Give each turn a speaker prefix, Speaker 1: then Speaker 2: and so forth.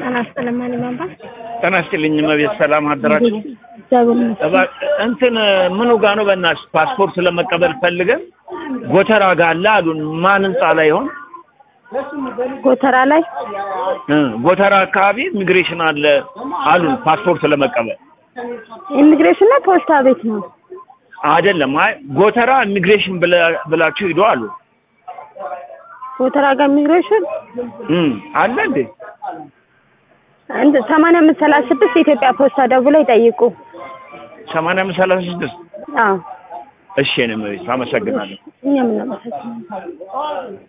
Speaker 1: ጤና ይስጥልኝ ማን ይባላል?
Speaker 2: ጤና ይስጥልኝ እመቤት፣ ሰላም አደራችሁ?
Speaker 1: እግዚአብሔር ይመስገን።
Speaker 2: እባ- እንትን ምኑ ጋ ነው በእናትሽ ፓስፖርት ለመቀበል ፈልገን ጎተራ ጋ አለ አሉን። ማን ህንጻ ላይ ይሆን?
Speaker 1: ጎተራ ላይ
Speaker 2: እ ጎተራ አካባቢ ኢሚግሬሽን አለ አሉን ፓስፖርት ለመቀበል
Speaker 1: ኢሚግሬሽን ነው ፖስታ ቤት ነው?
Speaker 2: አይደለም። አይ ጎተራ ኢሚግሬሽን ብላ- ብላችሁ ሂዱ አሉ።
Speaker 1: ጎተራ ጋር ኢሚግሬሽን
Speaker 2: እ አለ እንዴ?
Speaker 1: እንደ ሰማንያ አምስት ሰላሳ ስድስት የኢትዮጵያ ፖስታ ደውለው ይጠይቁ።
Speaker 2: ሰማንያ አምስት ሰላሳ ስድስት
Speaker 1: አዎ
Speaker 2: እሺ፣ እኔ እመቤት አመሰግናለሁ።
Speaker 1: እኛም እናመሰግናለን።